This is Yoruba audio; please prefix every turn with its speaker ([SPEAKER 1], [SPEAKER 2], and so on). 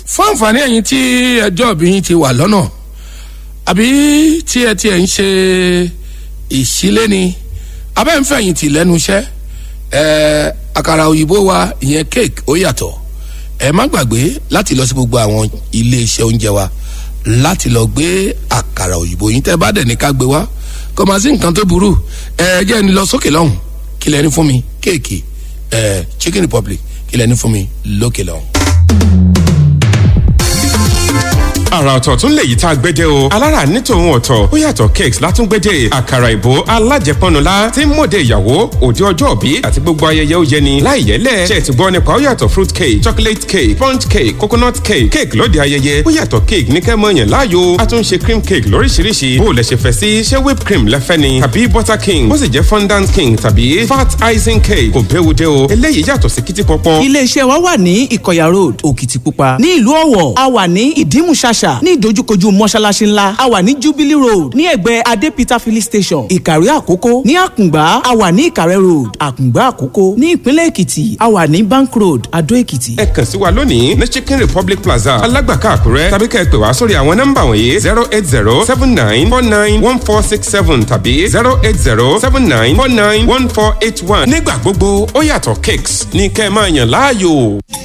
[SPEAKER 1] fún àǹfààní ẹ̀yin tí ẹjọ́ òbí yín ti wà lọ́nà àbí tí ẹ tiẹ̀ ń ṣe ìṣílé ni abẹ́ ń fẹ̀yìntì lẹ́nu iṣẹ́ ẹ̀ àkàrà òyìnbó wa ìyẹn cake ó yàtọ̀ ẹ má gbàgbé láti lọ sí gbogbo àwọn ilé iṣẹ́ oúnjẹ wa láti lọ gbé àkàrà òyìnbó yín tẹ́ bá dẹ̀ ní ká gbé wá kò má sí nǹkan tó burú ẹ jẹ́ ni lọ sókè lọ́hùn kí lẹ́ni fún mi kéèkì ẹ chicken republic kí lẹ́ni fún mi lókè lọ́hùn.
[SPEAKER 2] àrà ọ̀tọ̀ tún lè yí tá a gbédè o alára ní tòun ọ̀tọ̀ ó yàtọ̀ cakes látúngbédè àkàrà ìbò alájẹpọnula tí ń mọ̀dé ìyàwó òde ọjọ́ òbí àti gbogbo ayẹyẹ ó yẹni láì yẹlẹ̀ ṣe ti gbọ́ nípa ó yàtọ̀ fruit cake chocolate cake sponge cake coconut cake cake lóde ayẹyẹ ó yàtọ̀ cake ní kẹ́ mọ̀yàn láàyò a tún ṣe cream cake lóríṣiríṣi bó o lẹ ṣe fẹ́ sí ṣé whipped cream lẹ́fẹ́ ni tàbí butter king ó sì jẹ́ fondant king tàbí fat icing cake kò béwu dé o eléyìí yàtọ̀ sí kìtì pọ́pọ́.
[SPEAKER 3] iléeṣẹ́ wa wà ní ìkọ̀yà road òkìtìpupa ní ìlú ọ̀wọ̀ a wà ní ìdímùṣàṣà ní ìdojúkojú mọ́ṣáláṣí ńlá a wà ní jubilee road ní ẹ̀gbẹ́ adé peter filling station ìkàrí àkókó ní àkùngbá a wà ní ìkàrẹ́ road àkùngbá àkókó ní ìpínlẹ̀ èkìtì a wà ní bank road adó èkìtì.
[SPEAKER 2] ẹ kàn sí wa lónìí ní chicken republic plaza alágbàká àkúrẹ́ tàbí kẹ́ ẹ pè wá sórí àwọn nọ́mbà wọ̀nyí zero eight zero seven nine four nine one four six seven tàbí zero eight zero seven nine four nine one four eight one. nígbà gbogbo ó yàtọ̀ cakes ní kẹ́ ẹ máa yàn láàyò.